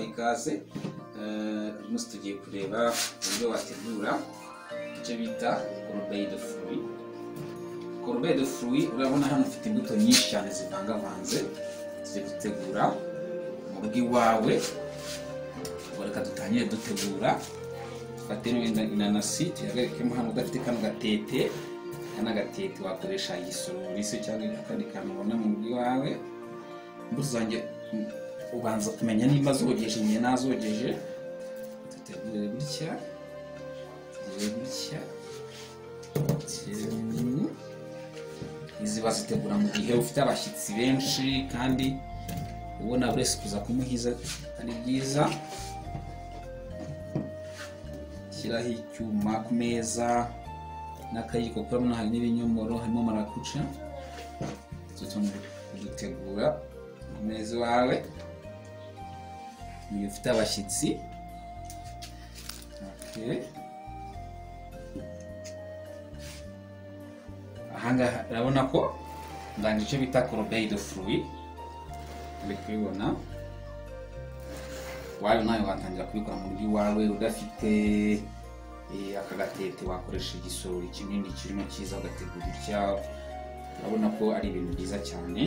ikaze uyu munsi tugiye kureba uburyo wategura icyo bita korobeye de furi korobeye de furi urabona hano ufite imbuto nyinshi cyane zivangavanze tugiye gutegura mu rugo iwawe ubwo reka dutangire dutegura dufate wenda inanasi tuyagarikemo hano udafite kano gatete kana gatete wakoresha igisorori se cyangwa akandi kantu ubona mu rugo iwawe mbuzange ubanza kumenya nimba zogeje igihe nazogeje dutegure gutya dutegure gutya izi bazitegura mu gihe ufite abashyitsi benshi kandi ubona buri wese kuza kumuhiza ari byiza shyiraho icyuma ku meza n'akayiko kurabona hari n'ibinyomoro harimo marakuca dutegura ku meza iwawe iyo ufite abashyitsi ahangaha urabona ko ndanga icyo bita korobeye de furi uri kubibona wawe nawe watangira kubikora mu rugo iwawe udafite aka gatete wakoresha igisorori kinini kirimo cyiza ugategura urya urabona ko ari ibintu byiza cyane